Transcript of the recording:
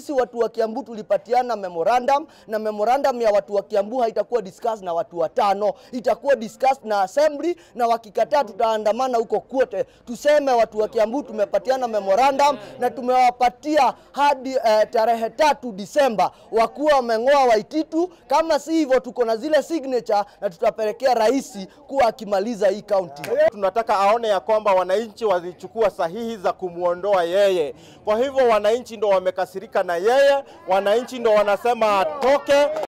sisi watu wa Kiambu tulipatiana memorandum, na memorandum ya watu wa Kiambu haitakuwa discussed na watu watano, itakuwa discussed na assembly, na wakikataa tutaandamana huko kote, tuseme watu wa Kiambu tumepatiana memorandum na tumewapatia hadi eh, tarehe tatu Disemba wakuwa wameng'oa Waititu. Kama si hivyo, tuko na zile signature na tutapelekea rais kuwa akimaliza hii kaunti. Tunataka aone ya kwamba wananchi walichukua sahihi za kumwondoa yeye. Kwa hivyo wananchi ndo wamekasirika na yeye, wananchi ndo wanasema atoke.